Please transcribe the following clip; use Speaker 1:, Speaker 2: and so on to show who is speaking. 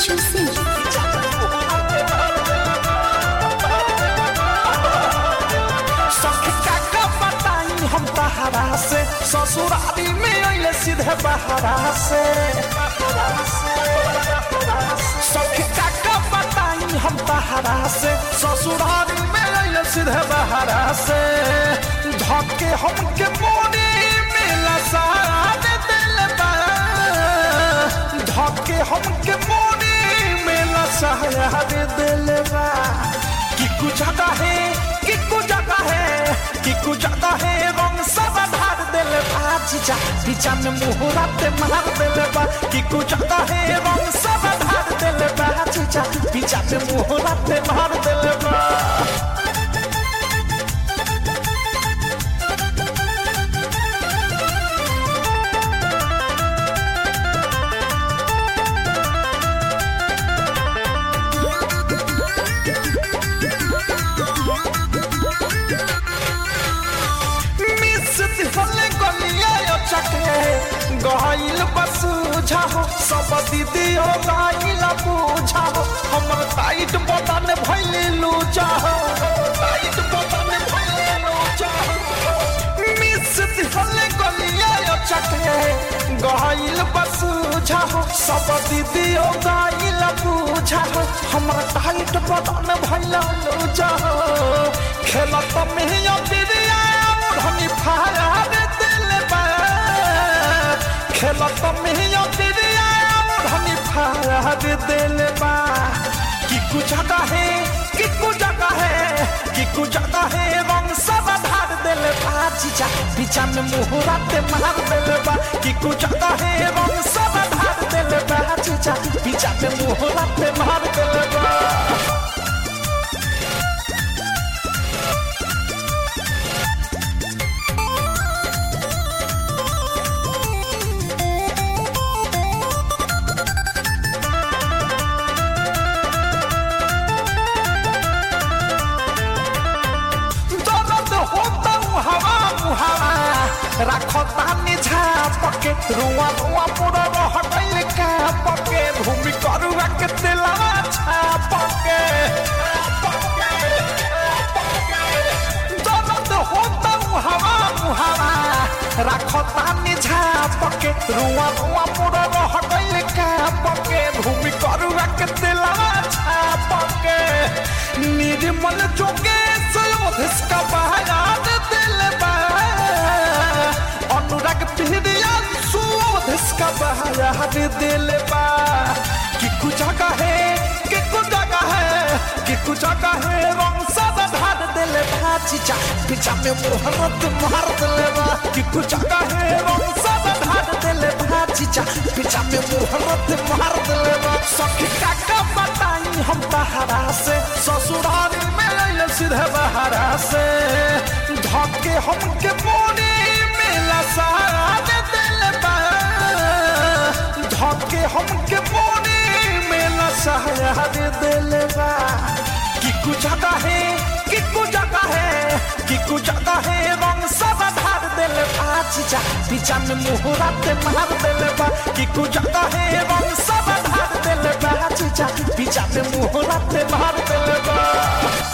Speaker 1: Manchu Singh.
Speaker 2: सखी काका बताई हम तहरा से ससुरारी में अइले सीधे बहरा से सखी काका बताई हम तहरा से ससुरारी में अइले सीधे बहरा से धके हमके मोरी में लसार दिल बा धके हमके मोरी में लसार दिल बा कि कुछ जगह है कि कुछ जगह है कि कुछ जगह है रंग सब धार दिल बा जीजा पीछा में मुहरा ते मार दिल बा कि कुछ जगह है रंग सब धार दिल बा जीजा पीछा में मुहरा ते मार दिल बा मिस दिहले गलिया यो चके गहिल बस बुझाओ सब दीदी हो गहिल बुझाओ हमर टाइट बटन भइले लूचाओ टाइट बटन भइले लूचाओ मिस दिहले गलिया यो चके गहिल बस बुझाओ सब दीदी हो गहिल बुझाओ हमर टाइट बटन भइले लूचाओ खेलत में यो दीदिया धनी फाया रे दिल बा खेलत में यो दिदिया धनी फाया रे दिल बा कि कुछ जगह है कि कुछ जगह है कि कुछ जगह है रंग सब धार दिल बा जीजा पीछा में मुहरा ते मार दिल बा कि कुछ जगह है रंग सब धार दिल बा जीजा पीछा में मुहरा ते मार दिल बा दर्द होता हूँ हवा मुहावा रखो तानी झापके रुआ रुआ पूरा रह गइल का पके भूमि करुआ के दिलवा छापके दर्द होता हूँ हवा मुहावा रखो तानी झापके रुआ रुआ पूरा रह गइल का पके भूमि करुआ के दिलवा छापके निर्मल जोगेश योधिष्का बहायात दिल बा अनुराग पीड़िया सुधिष्का बहायात दिल बा कि कुछ जगह है कि कुछ जगह है कि कुछ जगह है रंग सब धार दिल बा चीचा पीछा में मुहरत मार दिल बा कि कुछ जगह है रंग सब धार दिल बा चीचा पीछा में मुहरत मार दिल बा सखी काका बताई हम तहरा से ससुरारी में अइले सीधे बहरा से धके हमके मोरी में लसार दिल बा धके हमके मोरी में लसार दिल बा कि कुछ जगह है कि कुछ जगह है कि कुछ जगह है रंग सब धार दिल बा जीजा पीछा में मुहरा ते मार दिल बा कि कुछ जगह है रंग सब धार दिल बा जीजा पीछा में मुहरा ते मार दिल बा